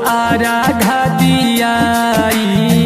आरा घदियाई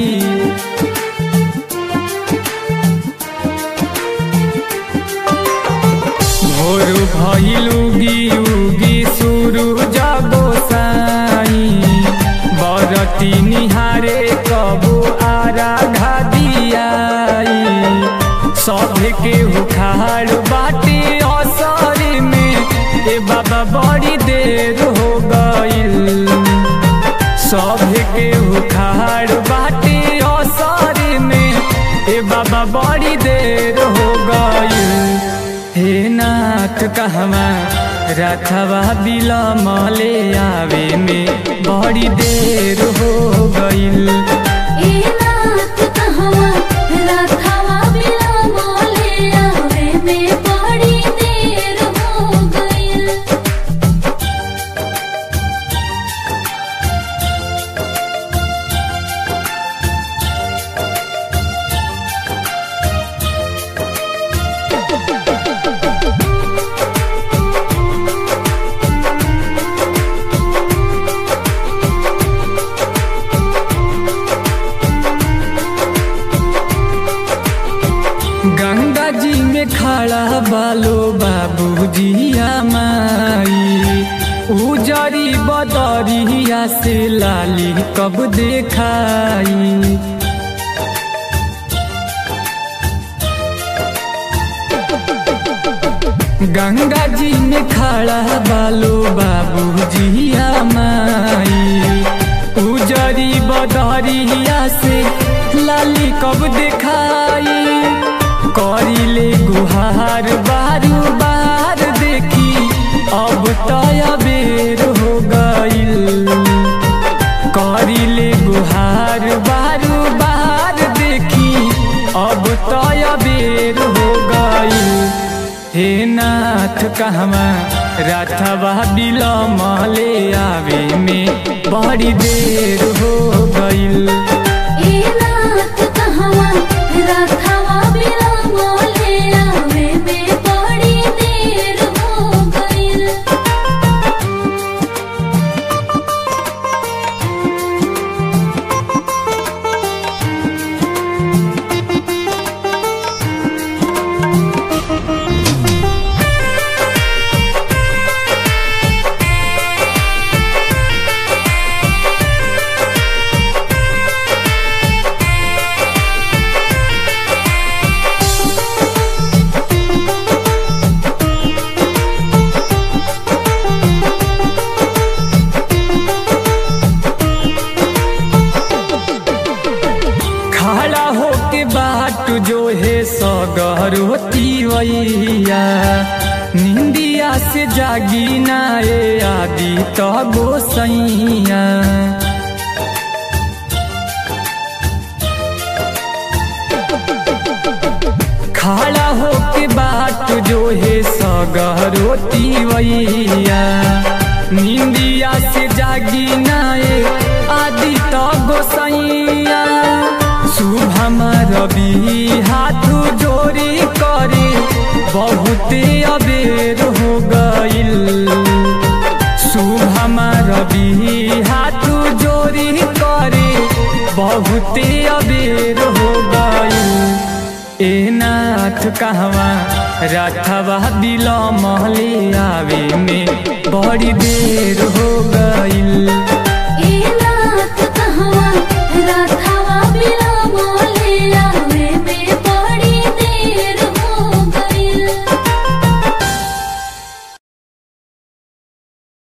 भोर भइल उगी उगी सुरु जगो साई बरती निहारे कबो आरा घदियाई सभे के उखाड़ बाटे असर में ए बाबा बड़ी देर हो गइल सभे के उखाड़ बाटे असर में ए बाबा बड़ी देर हो गइल हे नाथ कहवा रखवा बिलमले आवे में बड़ी देर हो गइल ए नाथ कहवा रखवा बिलमले आवे में बड़ी देर हो गइल गंगा जी में खड़ा बालो बाबूजिया माई उजरी बदरिया से लाली कब देखाई गंगा जी में खड़ा बालो बाबूजिया माई उजरी बदरिया से लाली कब देखाई करिले गुहार बारू बार देखी अब तय बेर हो गइल करिले गुहार बारू बार देखी अब तय बेर हो गइल हे नाथ कहवा राथवा बिलमले आवे में बड़ी देर हो गइल ए नाथ कहवा रखवा बिलमले आवे में बड़ी देर हो गइल खड़ा होके बाट जो है सगरोती वैया निंदिया से जागी ना ए आदि तो गोसैया खड़ा होके बाट जो है सगरोती वैया निंदिया से जागी नाए आदि तो गोसैया शुभम रवि हाथ जोड़ी करे बहुते अबेर हो गइल शुभम रवि हाथ जोड़ी करे बहुते अबेर हो गइल ए नाथ कहवा राथवा बिलमले आवे में बड़ी देर हो गई